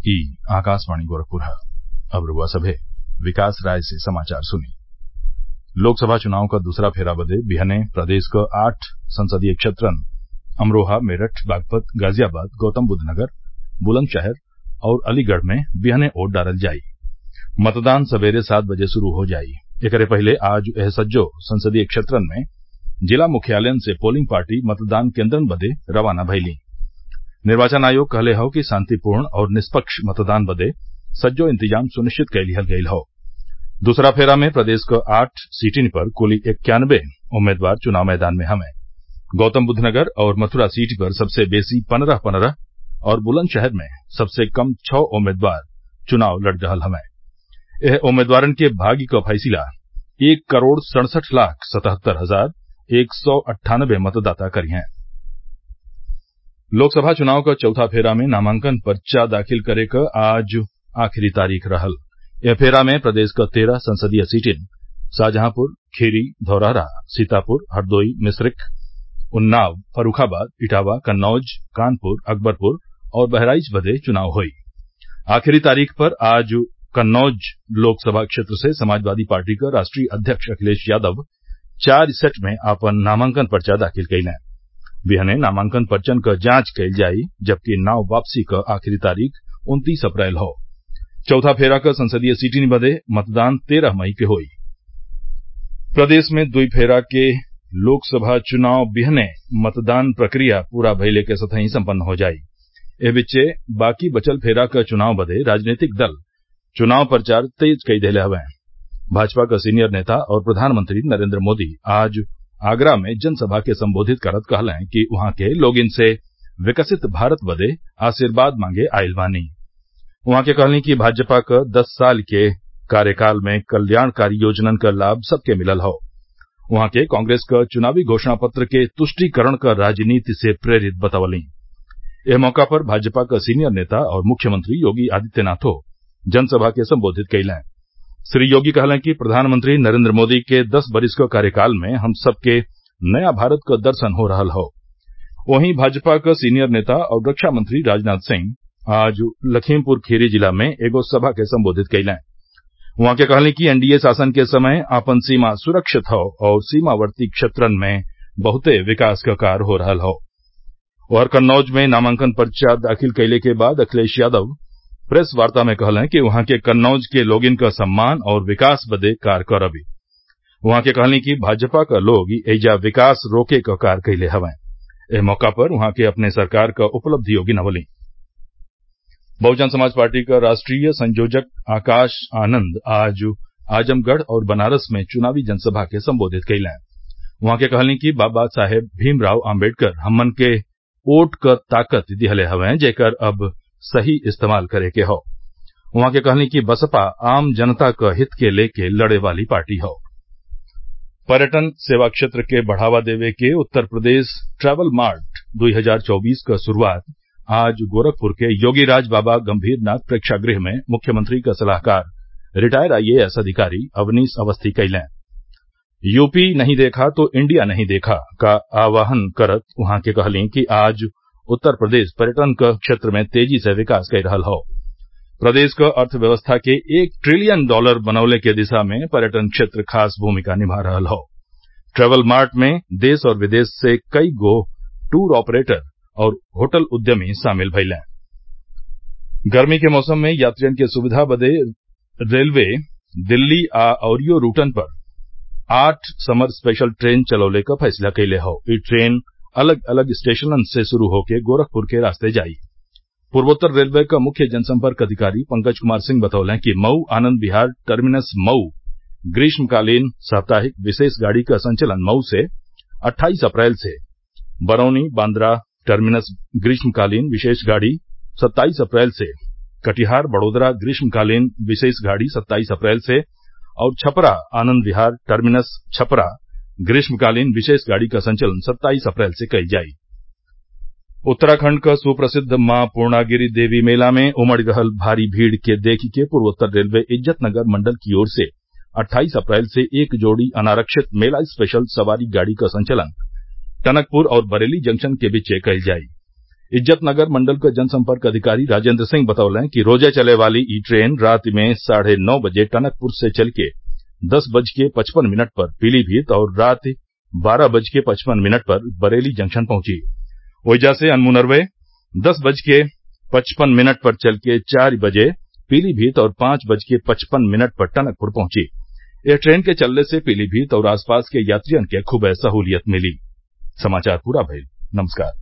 ई आकाशवाणी गोरखपुर है अब रउआ सभे विकास राय से समाचार सुनी लोकसभा चुनाव क दूसरा फेरा बदे बिहने प्रदेश क आठ संसदीय क्षेत्रन अमरोहा मेरठ बागपत गाजियाबाद गौतमबुद्वनगर बुलंदशहर और अलीगढ़ में बिहने वोट डालल जाई मतदान सबेरे सात बजे शुरू हो जाई एकरे पहिले आज एह सज्जो संसदीय क्षेत्रन में जिला मुख्यालयन से पोलिंग पार्टी मतदान केन्द्रन बदे रवाना भइलीं निर्वाचन आयोग कहले हौ कि शांतिपूर्ण और निष्पक्ष मतदान बदे सज्जो इंतजाम सुनिश्चित कइ लिहल गयल हौ दूसरा फेरा में प्रदेश क आठ सीटिन पर कुल इक्यानबे उम्मीदवार चुनाव मैदान में हवें गौतमबुद्वनगर और मथुरा सीट पर सबसे बेसी पन्द्रह पन्द्रह और बुलंदशहर में सबसे कम छः उम्मीदवार चुनाव लड़ रहल हवें एह उम्मीदवारन के भाग्य क फैसला एक करोड़ सड़सठ लाख सतहत्तर हजार एक सौ अट्ठानबे मतदाता करिहें लोकसभा चुनाव क चौथा फेरा में नामांकन पर्चा दाखिल करे क आज आखिरी तारीख रहल एह फेरा में प्रदेश क तेरह संसदीय सीटिन शाहजहांपुर खीरी धौरहरा सीतापुर हरदोई मिश्रिख उन्नाव फर्रूखाबाद इटावा कन्नौज कानपुर अकबरपुर और बहराइच बदे चुनाव होई आखिरी तारीख पर आज कन्नौज लोकसभा क्षेत्र से समाजवादी पार्टी क राष्ट्रीय अध्यक्ष अखिलेश यादव चार सेट में आपन नामांकन पर्चा दाखिल कइलें बिहने नामांकन पर्चन क जांच कइल जाई जबकि नाव वापसी क आखिरी तारीख उन्तीस अप्रैल हौ चौथा फेरा क संसदीय सीटिन बदे मतदान तेरह मई के होई प्रदेश में दुई फेरा के लोकसभा चुनाव बिहने मतदान प्रक्रिया पूरा भइले के संतही सम्पन्न हो जाई एह बीचे बाकी बचल फेरा क चुनाव बदे राजनीतिक दल चुनाव प्रचार तेज कई देले हवें भाजपा क सीनियर नेता और प्रधानमंत्री नरेन्द्र मोदी आज आगरा में जनसभा के संबोधित करत कहलें कि उहाँ के लोगिन से विकसित भारत बदे आशीर्वाद मांगे आइल बानी उहाँ के कहली कि भाजपा क दस साल के कार्यकाल में कल्याणकारी योजनन क लाभ सबके मिलल हौ उहाँ के कांग्रेस क चुनावी घोषणा पत्र के तुष्टिकरण क राजनीति से प्रेरित बतवलीं एह मौका पर भाजपा क सीनियर नेता और मुख्यमंत्री योगी आदित्यनाथो जनसभा के संबोधित कइलें श्री योगी कहलें कि प्रधानमंत्री नरेन्द्र मोदी के दस बरिस क कार्यकाल में हम सबके नया भारत क दर्शन हो रहल हौ वहीं भाजपा क सीनियर नेता और रक्षा मंत्री राजनाथ सिंह आज लखीमपुर खीरी जिला में एगो सभा के संबोधित कइलें उहाँ के कहली कि एनडीए शासन के समय आपन सीमा सुरक्षित हौ और सीमावर्ती क्षेत्रन में बहुते विकास क कार्य हो रहल हौ और कन्नौज में नामांकन पर्चा दाखिल कइले के बाद अखिलेश यादव प्रेस वार्ता में कहलें कि उहाँ के कन्नौज के लोगिन क सम्मान और विकास बदे कार्य करबी उहाँ के कहली कि भाजपा क लोग एइजा विकास रोके क कार्य कइले हवें एह मौका पर उहाँ के अपने सरकार क उपलब्धियों गिनवलीं बहुजन समाज पार्टी क राष्ट्रीय संयोजक आकाश आनंद आज आजमगढ़ और बनारस में चुनावी जनसभा के संबोधित कइलें उहाँ के कहली कि बाबा साहेब भीमराव आम्बेडकर हमन के वोट क ताकत दिहले हवें जेकर अब सही इस्तेमाल करे के हौ उहाँ के कहली कि बसपा आम जनता क हित के लेके लड़े वाली पार्टी हौ पर्यटन सेवा क्षेत्र के बढ़ावा देवे के उत्तर प्रदेश ट्रैवल मार्ट 2024 क शुरूआत आज गोरखपुर के योगीराज बाबा गंभीरनाथ प्रेक्षागृह में मुख्यमंत्री क सलाहकार रिटायर आईएएस अधिकारी अवनीश अवस्थी कइलें यूपी नहीं देखा तो इंडिया नहीं देखा का आह्वान करत उहाँ के कहली कि आज उत्तर प्रदेश पर्यटन क क्षेत्र में तेजी से विकास कइ रहल हौ प्रदेश क अर्थव्यवस्था के एक ट्रिलियन डॉलर बनवले के दिशा में पर्यटन क्षेत्र खास भूमिका निभा रहल हौ ट्रैवल मार्ट में देश और विदेश से कई गो टूर ऑपरेटर और होटल उद्यमी शामिल भइलें गर्मी के मौसम में यात्रियन के सुविधा बदे रेलवे दिल्ली आ अउरियो रूटन पर आठ समर स्पेशल ट्रेन चलौले क फैसला कइले हौ ई ट्रेन अलग अलग स्टेशनन से शुरू होके गोरखपुर के रास्ते जाई पूर्वोत्तर रेलवे क मुख्य जनसंपर्क अधिकारी पंकज कुमार सिंह बतौलें कि मऊ आनंद विहार टर्मिनस मऊ ग्रीष्मकालीन साप्ताहिक विशेष गाड़ी क संचलन मऊ से अट्ठाईस अप्रैल से बरौनी बांद्रा टर्मिनस ग्रीष्मकालीन विशेष गाड़ी सत्ताईस अप्रैल से कटिहार बड़ोदरा ग्रीष्मकालीन विशेष गाड़ी सत्ताईस अप्रैल से और छपरा आनंद विहार टर्मिनस छपरा ग्रीष्मकालीन विशेष गाड़ी का संचलन सत्ताईस अप्रैल से कइल जाई उत्तराखंड क सुप्रसिद्ध मां पूर्णागिरि देवी मेला में उमड़ रहल भारी भीड़ के देखी के पूर्वोत्तर रेलवे इज्जतनगर मंडल की ओर से अट्ठाईस अप्रैल से एक जोड़ी अनारक्षित मेला स्पेशल सवारी गाड़ी क संचलन टनकपुर और बरेली जंक्शन के बीचे कइल जाई इज्जतनगर मंडल क जनसंपर्क अधिकारी राजेन्द्र सिंह बतौले कि रोजे चले वाली ई ट्रेन रात में साढ़े नौ बजे टनकपुर से चलके दस बज के पचपन मिनट पर पीलीभीत और रात बारह बज के पचपन मिनट पर बरेली जंक्शन पहुंची ओइजा से अनमुनरवे दस बज के पचपन मिनट पर चलके चार बजे पीलीभीत और पांच बज के पचपन मिनट पर टनकपुर पहुंची एह ट्रेन के चलले से पीलीभीत और आसपास के यात्रियन के खुबे सहूलियत मिली